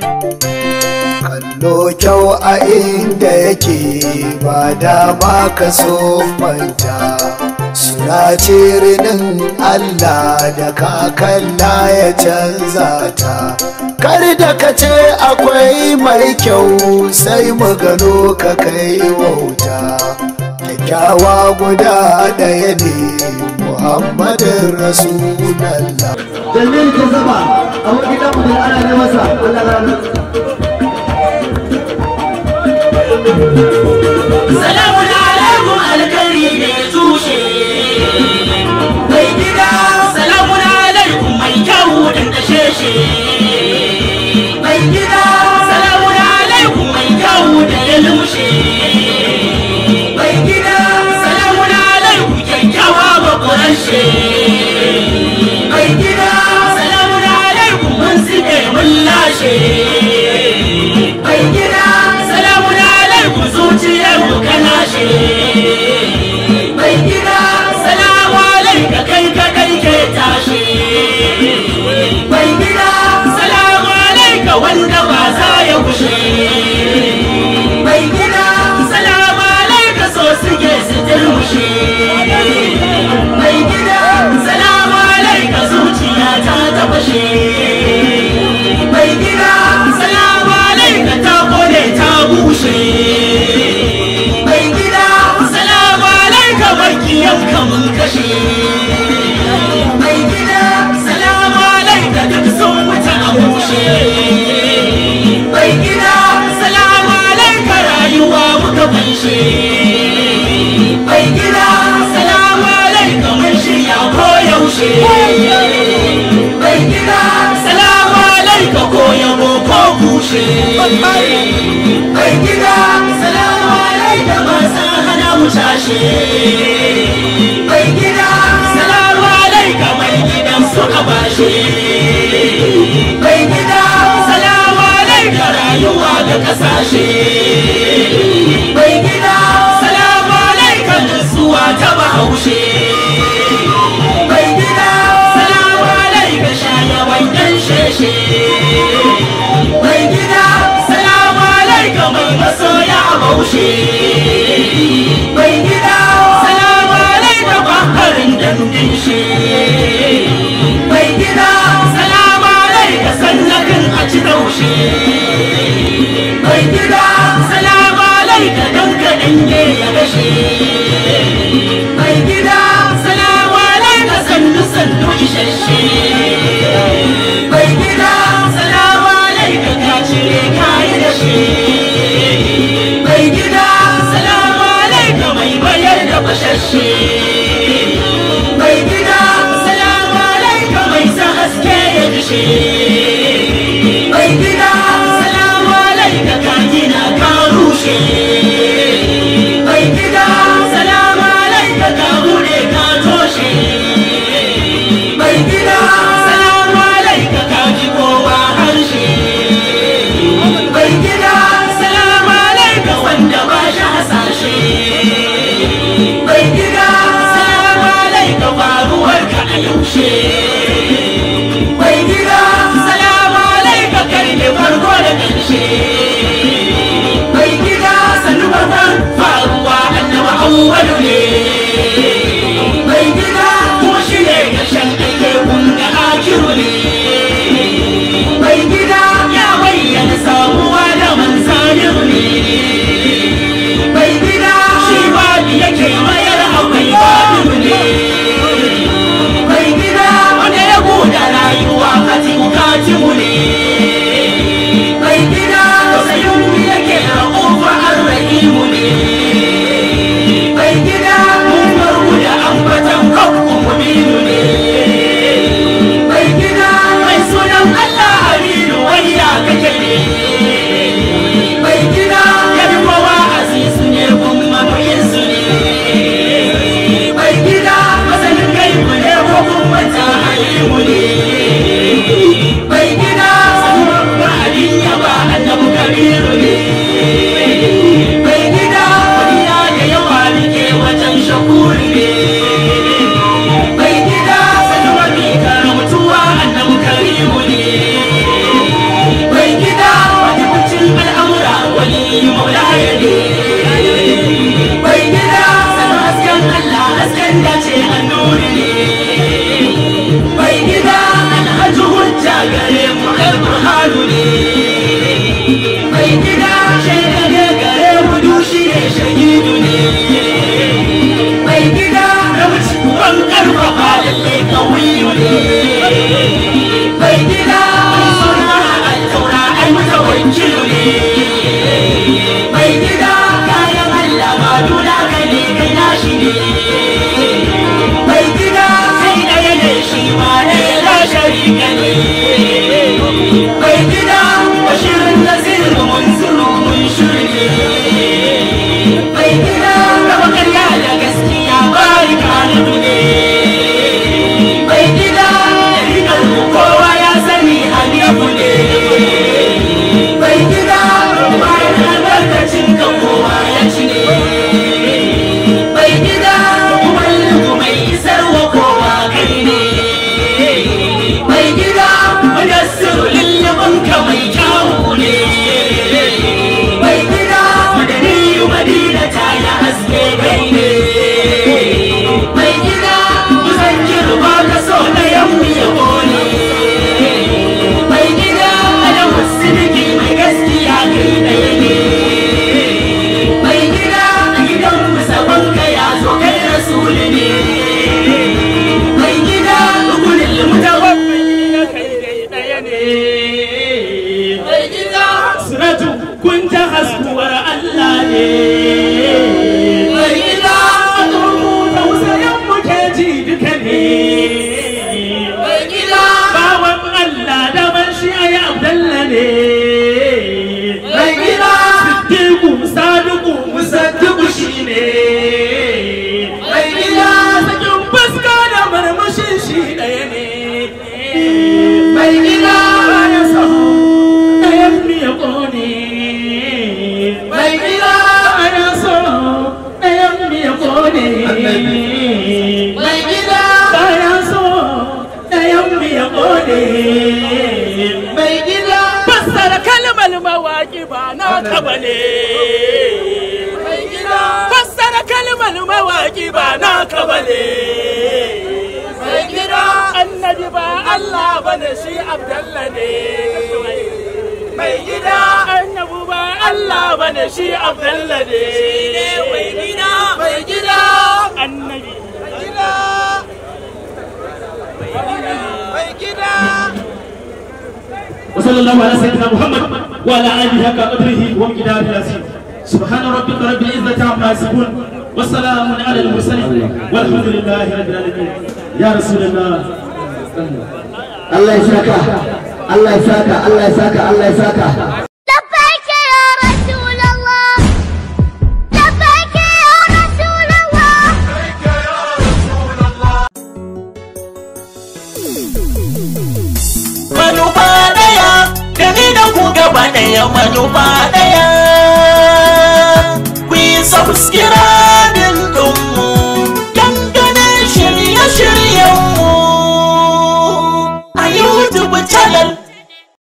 kallo kyau a inda yake ba dama ka so manta suna cirinin Allah da kakalla ya canza ta kar da ka ce akwai mai kyau sai mu gano ka kai wauta kyakkyawa guda ɗaya ne muhammadin rasulallah Jamil ke zaba a wani gidan mu da ana ne masa Allah ya rahama. Salamun alaikum alkari ne tushe. Mai gida, salamun alaikum mai kyau da dasheshe. Mai gida, salamun alaikum mai kyau da ya lushe. Mai gida, salamun alaikum kyakkyawa bakwarashe. Mai gida, salamun alaikum mun zube mun lashe. Mai gida, salamun alaikum zuciyar mu kana she. Mai gida, salamu alaika kai ka kai ke tashi. Mai gida, salamu alaika wanda ba za ya kushe. Mai gida, salamu alaika so suke su turmushe. Mai gida, salamu alaika zuciya ta tafashe. Mai gida, salamu alaika ta kone ta bushe. Mai gida, salamu alaika makiyan mun kashe. Mai gida, salamu alaika duk sun wuta a bushe. Mai gida, salamu alaika rayuwa muka fanshe. Mai gida, salamu alaika mun shirya ko yaushe. Mai gida, salamu alaika ko yabo ko kushe. Mai gida, salamu alaika masu hana mu tashe. Mai gida, salamu alaika mai gidan suka bashe. Mai gida, salamu alaika rayuwa da kasashe. Mai gida, salamu alaika nutsuwa ta bahaushe. Mai gida, salamu alaika shayawan yan sheshe. Mai gida, salamu alaika mai masoya a baushe. Mai gida, salamu alaika bakarin dandin shi. Mai gida, salamu alaika sannakin a ci taushe. Mai gida, salamu alaika dankalin ne ya gashe. Mai gida, salamu alaika sannu sannu isasshe. Mai gida, salamu alaika ka cire kayi da shi. Mai gida, salamu alaika mai bayar da bashashe. Mai gida, salamu alaika mai sa haske ya dishe. Mai gida, salamu alaika ka gina ka rushe. Mai gida, salamu alaika ka bude ka toshe. Mai gida, salamu alaika ka ji kowa harshe. Mai gida, salamu alaika wanda ba shi hasashe. Mai gida, salamu alaika faruwar ka a yaushe. Mai gida, salamu alaika kai ne farko da ƙarshe. Mai gida, sannu farkon faruwa annaba awwalu ne. Mai gida, kuma shi ne ƙarshen aike kun ga akiru ne. Mai gida, ya bayyana samuwa da manzaniru ne. Mai gida, shi babu yake mayar akwai babu ne. Mai gida, wanda ya buɗe rayuwa katimu katimu ne. Mai gida, sayin yake a ƙofa arrahimu ne. Mai gida, hasken da ce annuri ne mai gida alhaji hujja gare mu alburhanu ne mai gida shaida ne gare mu dushi ne shahidu ne mai gida ramci ban karfafa lalle kawiyu ne mai gida mai suna altaura ai mutawakilu ne mai gida kayan Allah ma duna kai ne kai nashi ne mai gida sai ɗaya ne shi ma ne la sharika ne mai gida bashirin nasiru mun zuru mun shirye mai gida raba karya da gaskiya bari kanu ne mai gida rikar kowa ya sani hanifu ne mai gida bayan albarkacin ka kowa ya ci ne mai gida mallinku mai isarwa kowa kai ne mai gida mudassiru lullubin ka mai kyawu ne mai gida madaniyu madina ta ya haske kai ne mai gida kusan kirba ka so na yammi ya ne mai gida da musulki mai gaskiya kai ɗaya ne mai gida a gidan musabon ka ya zo kai rasuli ne mai gida gurin mutawaffi na kai dai ɗaya ne mai gida suratu kun ta haskuwar Allah ne mai gida tausayin mu ke ji duka ne mai gida bawan Allah da ban shi ayi Abdalla ne mai gida siddiqu sadiqu musaddiqu shi ne mai gida sakin fuska da marmashin shi ɗaya ne mai gida ya sahu ɗayan miya ƙone mai gida ya sahu ɗayan miya ƙone mai gida ya sahu ɗayan miya ƙone mai gida fassara kalmar mawaƙi ba na kaba ne mai gida fassara kalmar mawaƙi ba na kaba ne mai gida annabi ba Allah bane shi Abdallah ne mai gida annabi ba Allah bane shi Abdallah ne mai gida mai gida annabi mai gida mai gida وصلى الله على سيدنا محمد وعلى اله حق قدره ومقداره العظيم سبحان ربك رب العزه عما يصفون والسلام على المرسلين والحمد لله رب العالمين يا رسول الله Allah ya saka Allah ya saka Allah ya saka Allah ya saka لبيك يا رسول الله لبيك يا رسول الله manufa daya da ni da ku gaba daya manufa daya